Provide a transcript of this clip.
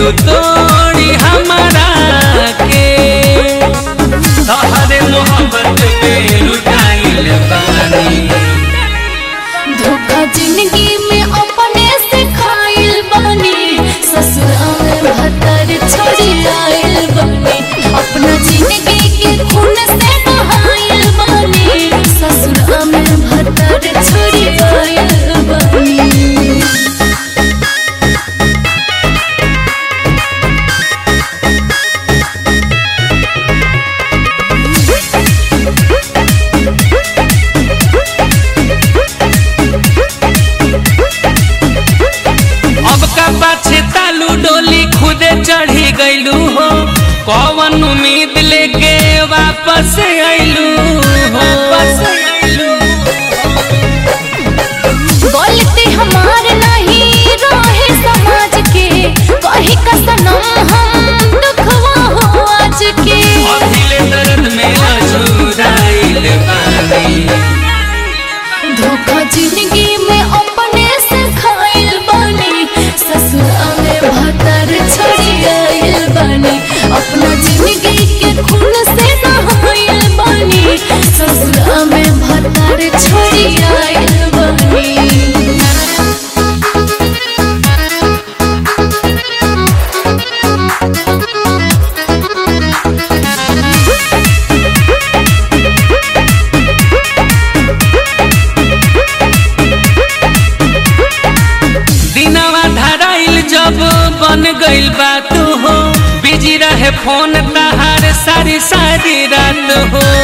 तू तोड़ी हमारा के तोहरे मोहब्बत में लुटाइल बानी धोखा जिंदगी में अपने से खाइल बानी ससुरा में भतर छोड़ी आइल बानी अपना जिंदगी के खून से नहाइल बानी ससुरा में भतर छोड़ी आइल बानी अब का पाछे तालू डोली खुदे चढ़ी गईलू हो कौन उम्मीद लेके वापस आइलू हो गलती हमार नहीं रहे समाज के कही का सनम हम दुखवा हो आज के अभिले दर्द में अझुराइल बानी धोखा जिंदगी में अपने से खाइल बानी ससुरा में भतर छोड़ी आइल बानी अपना जिंदगी के खून से नहाइल बानी ससुरा में भतर छोड़ी आइल बानी दिनवा धराइल जब बन गइल बात हो बिजी रहे फोन तहार सारी सारी रात हो